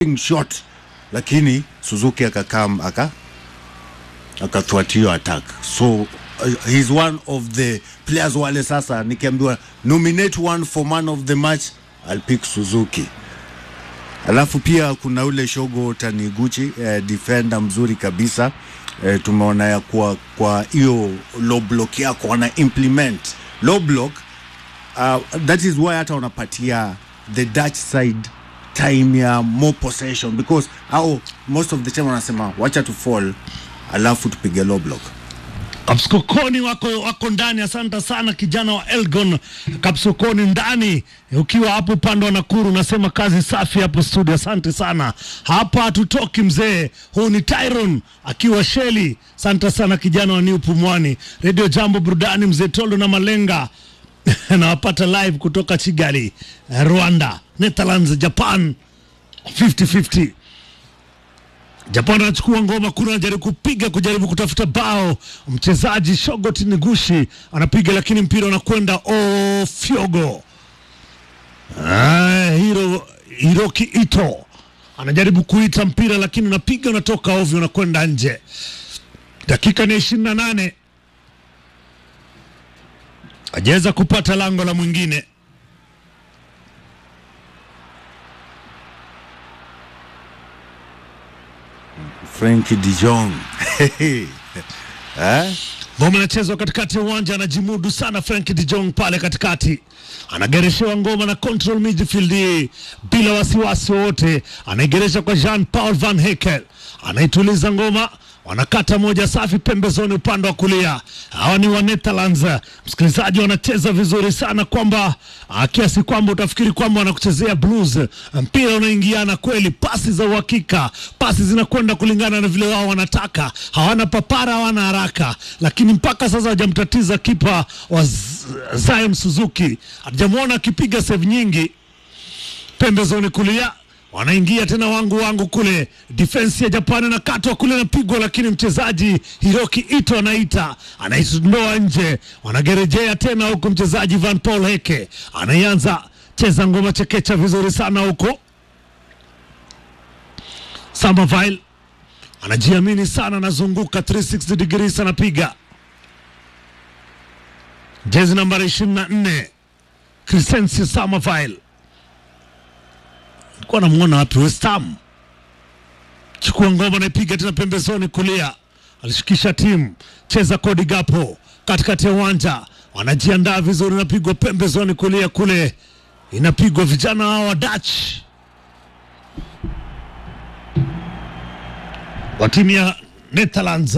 shot lakini Suzuki akakam aka akathwart hiyo attack so uh, he's one of the players wale sasa nikiambiwa nominate one for man of the match I'll pick Suzuki alafu pia kuna ule Shogo Taniguchi eh, defender mzuri kabisa eh, tumeona ya kuwa kwa hiyo low block yako wana implement low block uh, that is why hata wanapatia the Dutch side time ya more possession because au most of the time wanasema wacha tu fall alafu tupige low block Kapsukoni wako, wako ndani. Asante sana kijana wa Elgon Kapsukoni ndani, ukiwa hapo upande wa Nakuru, nasema kazi safi hapo studio. Asante sana, hapa hatutoki mzee. Huu ni Tyron akiwa Sheli. Asante sana kijana wa New Pumwani, Radio Jambo burudani, mzee Tolo na Malenga nawapata live kutoka Kigali, Rwanda, Netherlands, Japan 50-50 Japan anachukua ngoma kuna anajaribu kupiga kujaribu kutafuta bao. Mchezaji Shogot Nigushi anapiga lakini mpira unakwenda ofyogo. Ah, Hiro Hiroki Ito anajaribu kuita mpira lakini unapiga unatoka ovyo unakwenda nje. Dakika ni ishirini na nane ajaweza kupata lango la mwingine. Frankie de Jong eh? Ngoma inachezwa katikati ya uwanja, anajimudu sana Frank de Jong pale katikati, anagereshewa ngoma na control midfield hii bila wasiwasi wowote, anaigeresha kwa Jean Paul Van Hekel, anaituliza ngoma wanakata moja safi pembezoni upande wa kulia. Hawa ni wa Netherlands. Msikilizaji, wanacheza vizuri sana kwamba ah, kiasi kwamba utafikiri kwamba wanakuchezea blues. Mpira unaingiana kweli, pasi za uhakika, pasi zinakwenda kulingana na vile wao wanataka. Hawana papara, hawana haraka, lakini mpaka sasa hajamtatiza kipa wa Z- Zaim Suzuki, hatujamwona akipiga save nyingi pembezoni kulia wanaingia tena wangu wangu kule, defense ya Japani nakatwa kule, napigwa, lakini mchezaji Hiroki Ito anaita anaisondoa nje, wanagerejea tena huku, mchezaji Van Paul Heke anaianza cheza ngoma chekecha vizuri sana huko. Samaval anajiamini sana, anazunguka 360 degrees, anapiga jezi nambari 24 Crescencio Samaval alikuwa anamwona wapi? West Ham. Chukua ngoma naipiga tena pembezoni kulia, alishikisha timu cheza kodi gapo katikati ya uwanja, wanajiandaa vizuri, inapigwa pembezoni kulia kule, inapigwa vijana hao wa Dutch wa timu ya Netherlands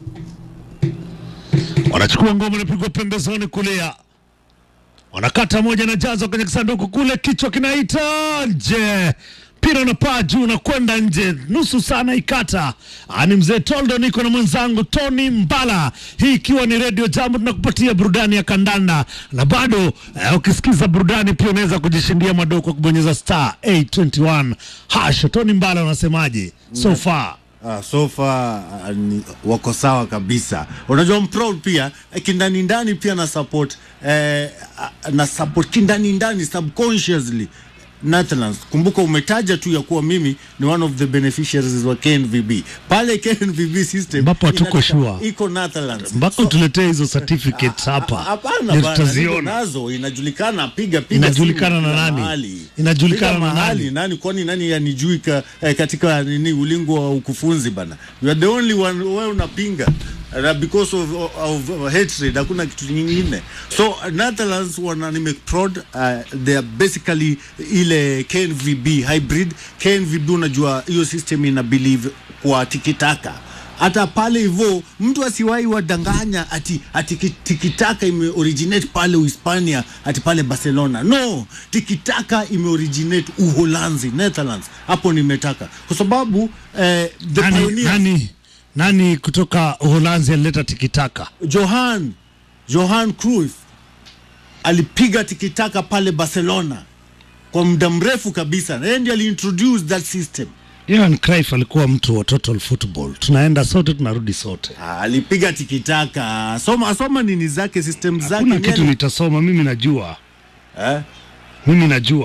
wanachukua ngoma, inapigwa pembezoni kulia wanakata moja na jazo kwenye kisanduku kule, kichwa kinaita nje, mpira unapaa juu na kwenda nje, nusu sana ikata. Ah, Ni mzee Toldo, niko na mwenzangu Tony Mbala, hii ikiwa ni redio Jambo, tunakupatia burudani ya kandanda na bado eh, ukisikiza burudani pia unaweza kujishindia madoo kwa kubonyeza star 821 hash. Tony Mbala, unasemaje so far? Ah, so far ah, ni, wako sawa kabisa. Unajua I'm proud pia eh, kindani ndani pia na support eh, ah, na support kindani ndani subconsciously Netherlands. Kumbuka umetaja tu ya kuwa mimi ni one of the beneficiaries wa KNVB. Pale KNVB system Ambapo hatuko inataka- sure. iko Netherlands. Mpaka utuletee hizo certificates hapa Hapana ndio bana, niko tutaziona. nazo inajulikana, piga piga Inajulikana simu na kila nani? mahali. Inajulikana Piga na mahali, nani? nani kwani nani anijui ka, eh, katika nini ulingo wa ukufunzi bana you are the only one wewe unapinga uh, because of, of, of hatred hakuna kitu nyingine so uh, Netherlands wana nime prod uh, they are basically ile KNVB hybrid KNVB unajua hiyo system ina believe kwa tikitaka hata pale hivyo mtu asiwahi wadanganya ati ati ki- tikitaka ime originate pale Uhispania ati pale Barcelona. No, tikitaka ime originate Uholanzi, Netherlands. Hapo nimetaka kwa sababu eh, the nani, pioneers nani, nani kutoka Uholanzi alileta tikitaka? Johan Johan Cruyff alipiga tikitaka pale Barcelona kwa muda mrefu kabisa, na yeye ndiye aliintroduce that system. Johan Cruyff alikuwa mtu wa total football, tunaenda sote tunarudi sote, Ah, alipiga tikitaka, soma soma nini zake system zake hakuna yeye kitu nitasoma. Mimi najua, eh? mimi najua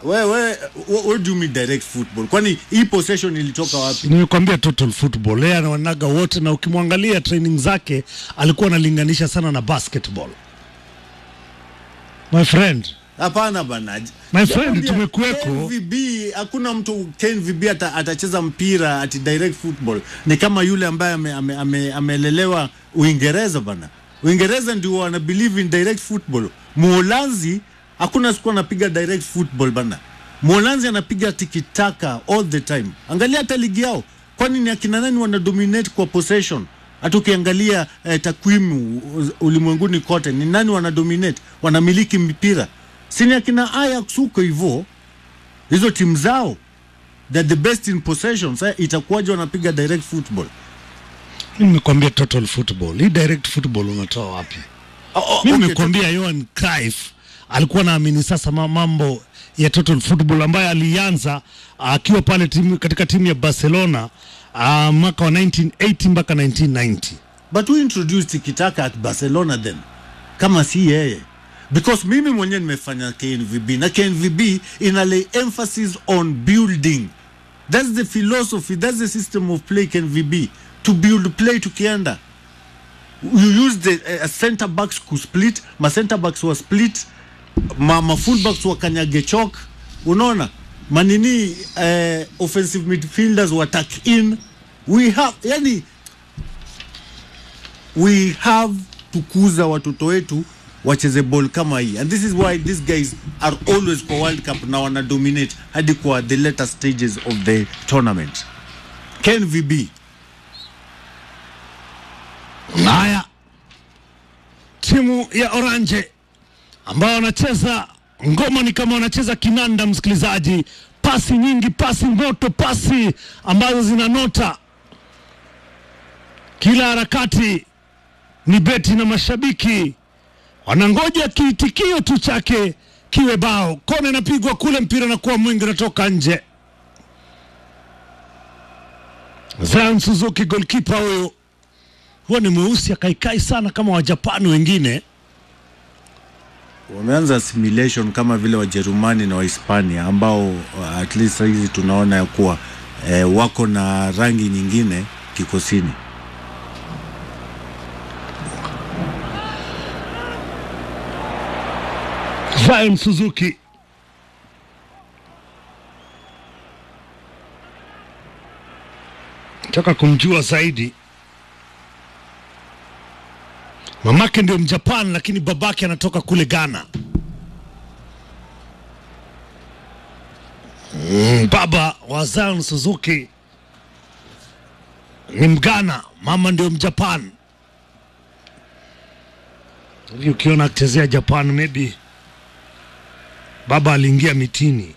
we, we, what, what do you mean direct football kwani hii possession ilitoka wapi nimekwambia total football yeye anawanaga wote na ukimwangalia training zake alikuwa analinganisha sana na basketball my friend hapana bana My friend, Nakwambia, tumekuweko. KNVB hakuna mtu KNVB ata, atacheza mpira ati direct football ni kama yule ambaye amelelewa ame, ame, amelelewa Uingereza bana Uingereza ndio wana believe in direct football Muholanzi hakuna siku anapiga direct football bana Muholanzi anapiga tikitaka all the time angalia hata ligi yao kwani ni akina nani wana dominate kwa possession hata ukiangalia eh, takwimu u- ulimwenguni kote ni nani wana dominate wanamiliki mpira sini akina Ajax huko hivyo hizo timu zao they're the best in possession sasa itakuwaje wanapiga direct football Mimi nimekwambia total football hii direct football unatoa wapi oh, oh, mimi okay, nimekwambia Johan Cruyff alikuwa naamini sasa ma- mambo ya total football ambayo alianza akiwa pale timu, katika timu ya Barcelona uh, mwaka wa 1980 mpaka 1990 but who introduced tikitaka at Barcelona then kama si yeye because mimi mwenyewe nimefanya KNVB na KNVB ina lay emphasis on building that's the philosophy that's the system of play KNVB to build play tukienda you use the uh, center backs ku split ma center backs wa split ma, ma full backs wakanyage chok unaona manini uh, offensive midfielders wa tuck in we have yani we have tukuza watoto wetu wacheze ball kama hii and this is why these guys are always kwa world cup na wana dominate hadi kwa the later stages of the tournament KNVB Haya, timu ya Oranje ambao wanacheza ngoma ni kama wanacheza kinanda, msikilizaji, pasi nyingi, pasi moto, pasi ambazo zinanota kila harakati. Ni beti na mashabiki wanangoja kiitikio tu chake kiwe bao. Kona inapigwa kule, mpira nakuwa mwingi, unatoka nje. Zion Suzuki golkipa huyo huwa ni mweusi akaikai sana kama wajapani wengine wameanza assimilation kama vile Wajerumani na Wahispania ambao uh, at least hizi tunaona ya kuwa eh, wako na rangi nyingine kikosini. Zion Suzuki taka kumjua zaidi mamake ndio mjapan lakini babake anatoka kule ghana mm, baba wa Zion Suzuki ni mgana mama ndio mjapan hivi ukiona akichezea japan maybe baba aliingia mitini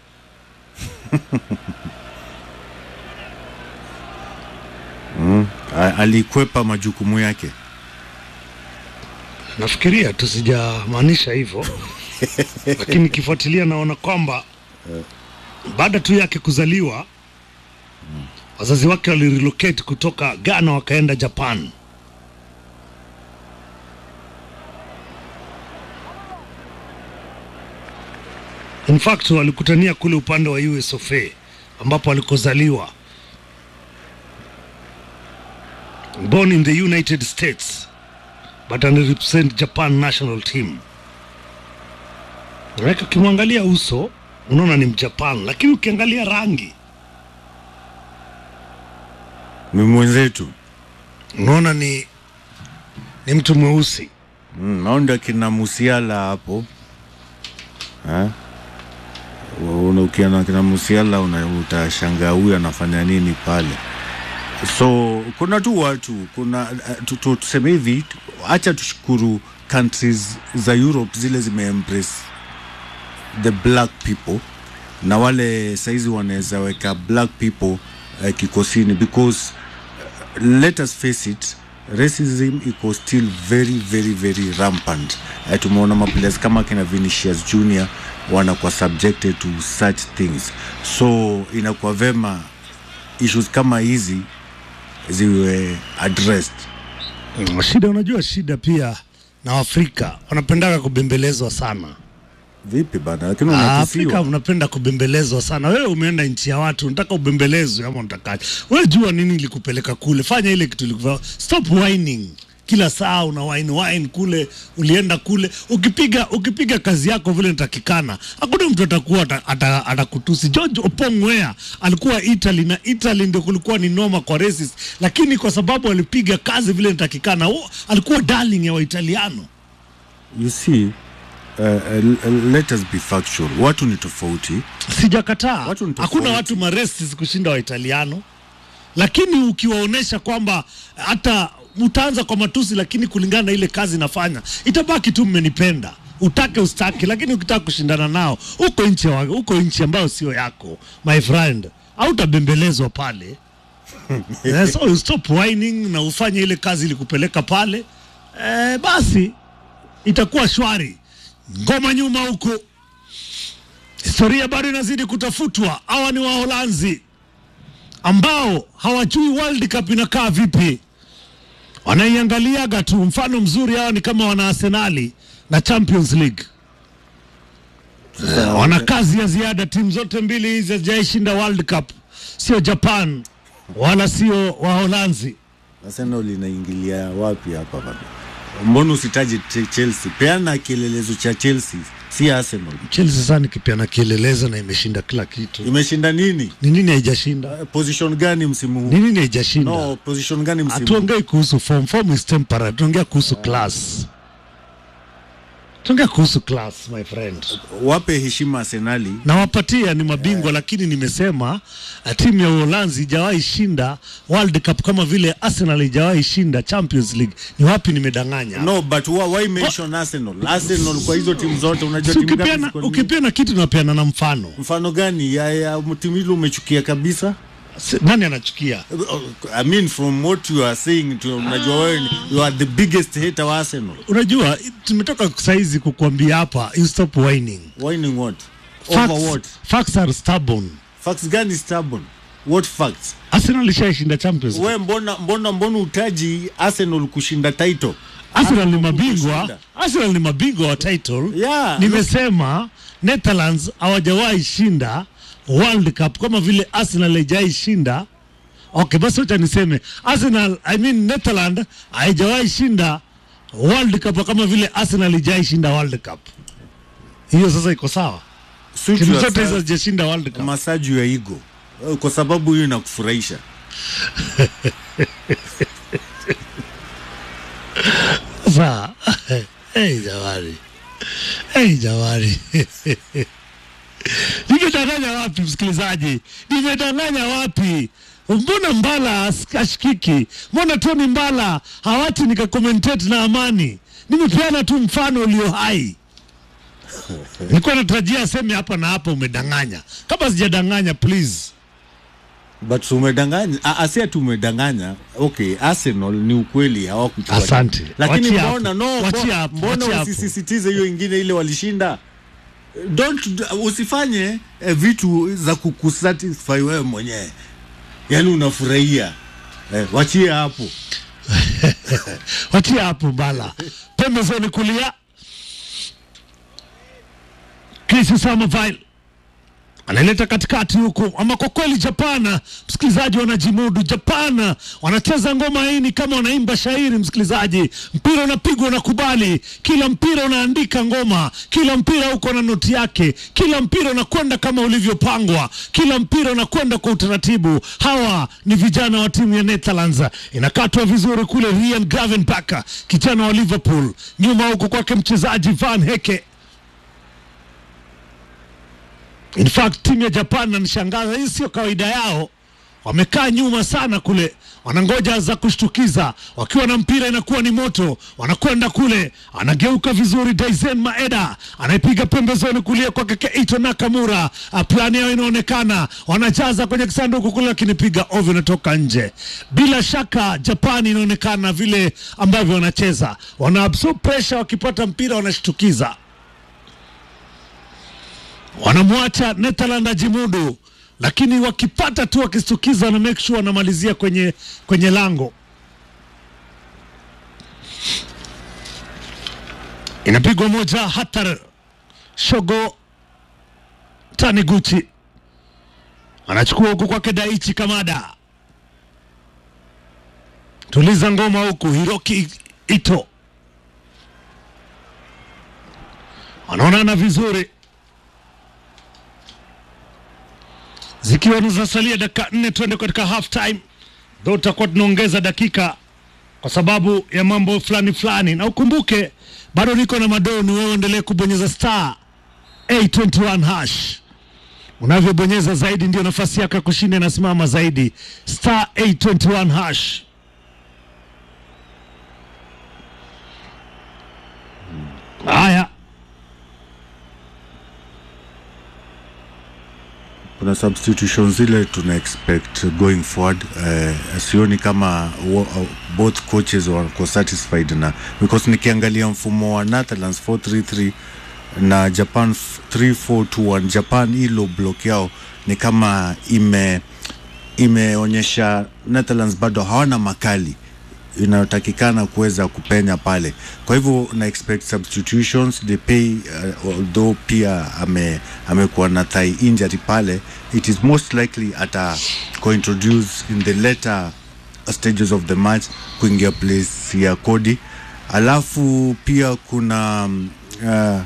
A- Alikwepa majukumu yake. nafikiria tu sijamaanisha hivyo lakini nikifuatilia naona kwamba baada tu yake kuzaliwa wazazi wake walirelocate kutoka ghana wakaenda japan in fact walikutania kule upande wa usofa ambapo alikozaliwa born in the united states but ana represent Japan national team. Maanake ukimwangalia uso unaona ni Mjapan, lakini ukiangalia rangi Ni mwenzetu unaona ni ni mtu mweusi. mm, naonda kina Musiala hapo eh? Una- Ukiona kina Musiala una- utashangaa huyu anafanya nini pale. So kuna tu watu kuna uh, tu- tu- tuseme hivi, acha tushukuru countries za Europe zile zimeembrace the black people na wale saizi wanaweza weka black people uh, kikosini because uh, let us face it racism iko still very very very rampant uh, tumeona maplayers kama kina Vinicius Junior wanakuwa subjected to such things so inakuwa vema issues kama hizi ziwe addressed Mm, Shida, unajua shida pia na Afrika wanapendaga kubembelezwa sana. vipi bana lakini Ah, Afrika unakisiwa mnapenda kubembelezwa sana. Wewe umeenda nchi ya watu, unataka ubembelezwe ama unatakaje? Wewe jua nini ilikupeleka kule, fanya ile kitu ilikufanya. Stop whining kila saa una wine wine kule, ulienda kule ukipiga ukipiga kazi yako vile inatakikana, hakuna mtu atakuwa ata- ata- atakutusi. George Opong Weah alikuwa Italy na Italy ndio kulikuwa ni noma kwa races, lakini kwa sababu alipiga kazi vile inatakikana, oh, alikuwa darling ya Waitaliano. you see uh, uh, let us be factual watu ni tofauti Sijakataa, Watu ni hakuna tofauti. watu maresti kushinda Waitaliano, lakini ukiwaonyesha kwamba hata utaanza kwa matusi, lakini kulingana na ile kazi nafanya itabaki tu mmenipenda, utake ustake, lakini ukitaka kushindana nao uko nchi wa- uko nchi ambayo sio yako my friend, hautabembelezwa pale Eh, so you stop whining na ufanye ile kazi ilikupeleka pale eh, basi itakuwa shwari. Ngoma nyuma huko Historia bado inazidi kutafutwa. Hawa ni Waholanzi ambao hawajui World Cup inakaa vipi, wanaiangaliaga tu. Mfano mzuri hawa ni kama wana Arsenali na Champions League. Eh, wana kazi ya ziada. Timu zote mbili hizi hazijaishinda World Cup, sio Japan wala sio Waholanzi. Arsenal inaingilia wapi hapa bana mbona usitaje Ch- Chelsea peana kielelezo cha Chelsea si Arsenal Chelsea sasa nikipeana kielelezo na imeshinda kila kitu. imeshinda nini Ni nini haijashinda? Uh, position gani msimu Ni huu nini haijashinda? no position gani msimu huu hatuongei kuhusu form form is temporary tuongea kuhusu class tuongea kuhusu class my friend wape heshima Arsenali nawapatia ni mabingwa lakini nimesema uh, timu ya uholanzi ijawahi shinda world cup kama vile arsenal ijawahi shinda champions league ni wapi nimedanganya no but why, why mention Arsenal Arsenal kwa hizo timu zote unajua Si timu ngapi ukipeana ziko ni- ukipeana kitu napeana na mfano mfano gani ya, ya timu hilo umechukia kabisa Si- nani anachukia I mean from what you are saying to, unajua wewe ni- you are the biggest hater wa Arsenal unajua tumetoka saizi kukuambia hapa you stop whining whining what over facts, what facts are stubborn facts gani stubborn what facts arsenal ishaishinda champions League. we mbona mbona mbona utaji Arsenal kushinda title Arsenal ni Arsenal mabingwa, kushinda. Arsenal ni mabingwa wa title. Yeah. Nimesema Netherlands hawajawahi shinda World Cup kama vile Arsenal haijawahi shinda. Okay, basi wacha niseme Arsenal, I mean Netherlands haijawahi shinda World Cup kama vile Arsenal haijawahi shinda World Cup. Hiyo sasa iko sawa. Suit Timu yourself, zote hizo hazijashinda World Cup. massage ya ego Eh, kwa sababu hiyo inakufurahisha Sasa hey, jamani, hey, jamani nimedanganya wapi msikilizaji? Nimedanganya wapi? Mbona Mbala as- ashikiki? Mbona Tony Mbala hawati nikakomentate na amani? Nimepeana tu mfano ulio hai. Nilikuwa natarajia aseme hapa na hapa umedanganya. Kama sijadanganya, please but umedanganya ah, ah, si ati umedanganya okay Arsenal ni ukweli hawakuchukua Asante. lakini Wachia mbona hapo. no Wachia mbo- hapo. mbona Wachia hapo. usisisitize hiyo ingine ile walishinda don't usifanye eh, vitu za kukusatisfy wewe mwenyewe yaani unafurahia eh, wachie hapo Wachia hapo Mbala. Pembezoni kulia Chris Samaval anaileta katikati huku, ama kwa kweli Japan, msikilizaji, wanajimudu. Japan wanacheza ngoma hii ni kama wanaimba shairi, msikilizaji. Mpira unapigwa, unakubali, kila mpira unaandika ngoma, kila mpira uko na noti yake, kila mpira unakwenda kama ulivyopangwa, kila mpira unakwenda kwa utaratibu. Hawa ni vijana wa timu ya Netherlands, inakatwa vizuri kule. Ryan Gravenberch, kijana wa Liverpool, nyuma huku kwake mchezaji Van Heke In fact timu ya Japan nanishangaza, hii sio kawaida yao. Wamekaa nyuma sana kule, wanangoja za kushtukiza. Wakiwa na mpira inakuwa ni moto, wanakwenda kule, anageuka vizuri. Daisen Maeda anaipiga pembezoni kulia kwake Keito Nakamura. Ah, Plani yao inaonekana, wanajaza kwenye kisanduku kule, lakini piga ovyo, inatoka nje. Bila shaka Japan inaonekana vile ambavyo wanacheza, wana absorb pressure, wakipata mpira wanashtukiza wanamwacha Netherland ajimudu, lakini wakipata tu wakistukiza na make sure wanamalizia kwenye, kwenye lango. Inapigwa moja hatari Shogo Taniguchi anachukua huku kwake Daichi Kamada, tuliza ngoma huku Hiroki Ito wanaonana vizuri, zikiwa zinasalia dakika nne tuende katika half time, ndo tutakuwa tunaongeza dakika kwa sababu ya mambo fulani fulani, na ukumbuke bado niko na madoni. Wewe endelee kubonyeza star 821 hash. Unavyobonyeza zaidi ndio nafasi yako ya kushinda inasimama zaidi. Star 821 hash. Haya, kuna substitution zile tuna expect going forward uh, sioni kama wo, uh, both coaches wako satisfied na because nikiangalia mfumo wa Netherlands 433 na Japan 3421 Japan hilo block yao ni kama ime imeonyesha Netherlands bado hawana makali inayotakikana kuweza kupenya pale. Kwa hivyo na expect substitutions they pay uh, although pia ame amekuwa na thigh injury pale, it is most likely ata introduce in the later stages of the match kuingia place ya Cody. Alafu pia kuna um, uh,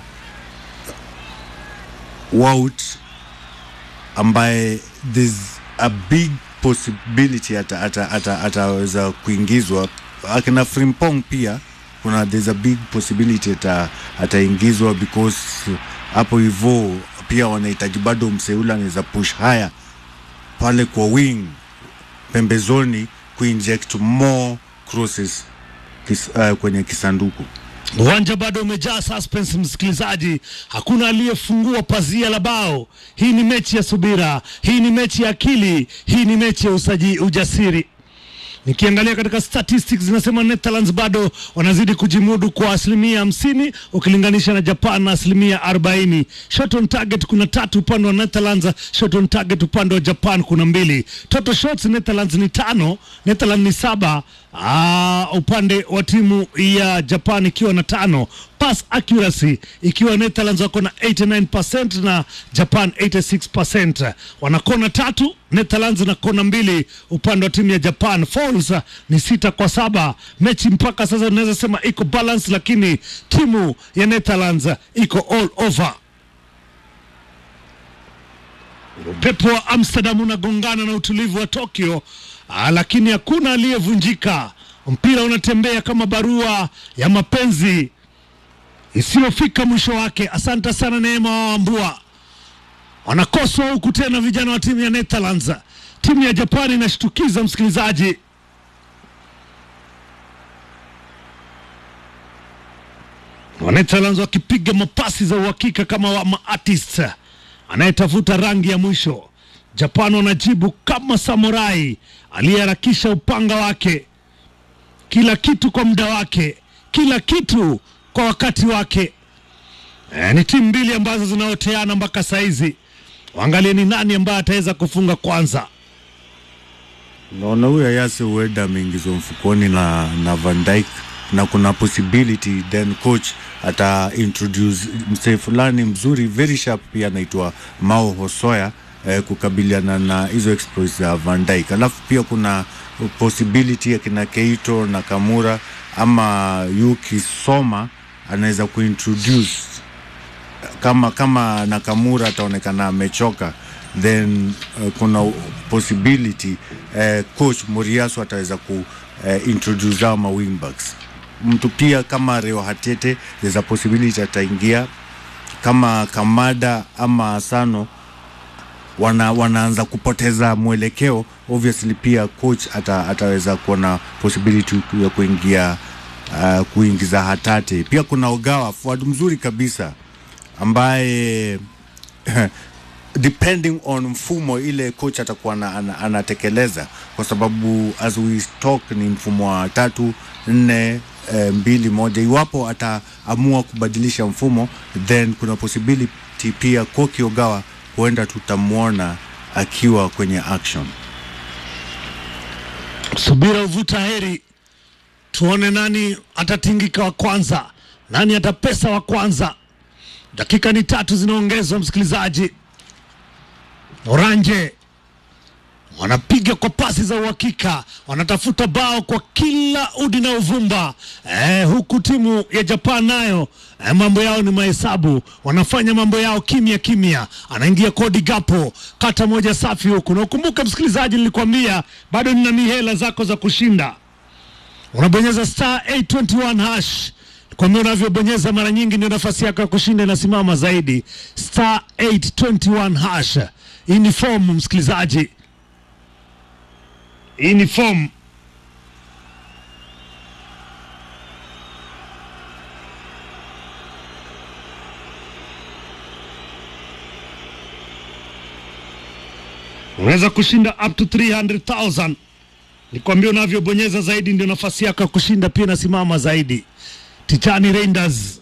Wout ambaye there's a big possibility ata, ata, ata, ataweza kuingizwa akina Frimpong pia kuna there's a big possibility ata, ataingizwa because hapo hivyo pia wanahitaji bado mseula anaweza push haya pale kwa wing pembezoni kuinject more crosses kis, uh, kwenye kisanduku uwanja bado umejaa suspense, msikilizaji. Hakuna aliyefungua pazia la bao. Hii ni mechi ya subira, hii ni mechi ya akili, hii ni mechi ya usaji, ujasiri. Nikiangalia katika statistics zinasema Netherlands bado wanazidi kujimudu kwa asilimia hamsini ukilinganisha na Japan na asilimia arobaini. Shot on target kuna tatu upande wa Netherlands, shot on target upande wa Japan kuna mbili. Total shots Netherlands ni tano, Netherlands ni saba. Aa, upande wa timu ya Japan ikiwa na tano. Pass accuracy ikiwa Netherlands wako na 89% na Japan 86%. Wana kona tatu Netherlands na kona mbili upande wa timu ya Japan. Fouls ni sita kwa saba. Mechi mpaka sasa unaweza sema iko balance, lakini timu ya Netherlands iko all over. Upepo wa Amsterdam unagongana na utulivu wa Tokyo, ah, lakini hakuna aliyevunjika. Mpira unatembea kama barua ya mapenzi isiyofika mwisho wake. Asante sana Neema Wambua. Wanakoswa huku tena vijana wa timu ya Netherlands. Timu ya Japani inashtukiza msikilizaji. Wa Netherlands wakipiga mapasi za uhakika kama wa maartist anayetafuta rangi ya mwisho. Japan wanajibu kama samurai aliyeharakisha upanga wake, kila kitu kwa muda wake, kila kitu kwa wakati wake. E, ni timu mbili ambazo zinaoteana mpaka saizi. Waangalie ni nani ambaye ataweza kufunga kwanza. naona huyo Ayase huenda ameingizwa mfukoni na, na Van Dijk na kuna possibility then coach ata introduce msee fulani mzuri very sharp pia anaitwa Mao Hosoya eh, kukabiliana na hizo exploits za Van Dijk. Alafu pia kuna possibility ya kina Keito na Kamura ama Yuki Soma anaweza kuintroduce kama kama Nakamura ataonekana amechoka then uh, kuna possibility uh, coach Moriasu ataweza ku uh, introduce hao ma wingbacks. Mtu pia kama Reo Hatete there's a possibility ataingia kama Kamada ama Asano wana, wanaanza kupoteza mwelekeo obviously pia coach ata, ataweza kuona possibility ya kuingia uh, kuingiza Hatate. Pia kuna Ogawa forward mzuri kabisa ambaye depending on mfumo ile coach atakuwa ana- ana- anatekeleza kwa sababu as we talk ni mfumo wa tatu nne eh, mbili moja iwapo ataamua kubadilisha mfumo then kuna possibility pia Koki Ogawa huenda tutamwona akiwa kwenye action Subira uvuta heri, tuone nani atatingika wa kwanza, nani atapesa wa kwanza. dakika ni tatu zinaongezwa msikilizaji oranje wanapiga kwa pasi za uhakika, wanatafuta bao kwa kila udi na uvumba eh, huku timu ya Japan nayo eh, mambo yao ni mahesabu, wanafanya mambo yao kimya kimya. Anaingia Cody Gapo, kata moja safi huku, na ukumbuke msikilizaji, nilikwambia bado nina mihela zako za kushinda. Unabonyeza star 821 hash kwambia unavyobonyeza mara nyingi ndio nafasi yako ya kushinda inasimama zaidi. Star 821 hash. Hii ni fomu msikilizaji, hii ni fomu. Unaweza kushinda up to 300,000. Nikwambia unavyobonyeza zaidi ndio nafasi yako ya kushinda pia inasimama zaidi. Titani Reinders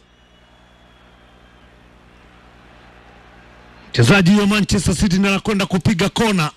mchezaji wa Manchester City ndiye anakwenda kupiga kona.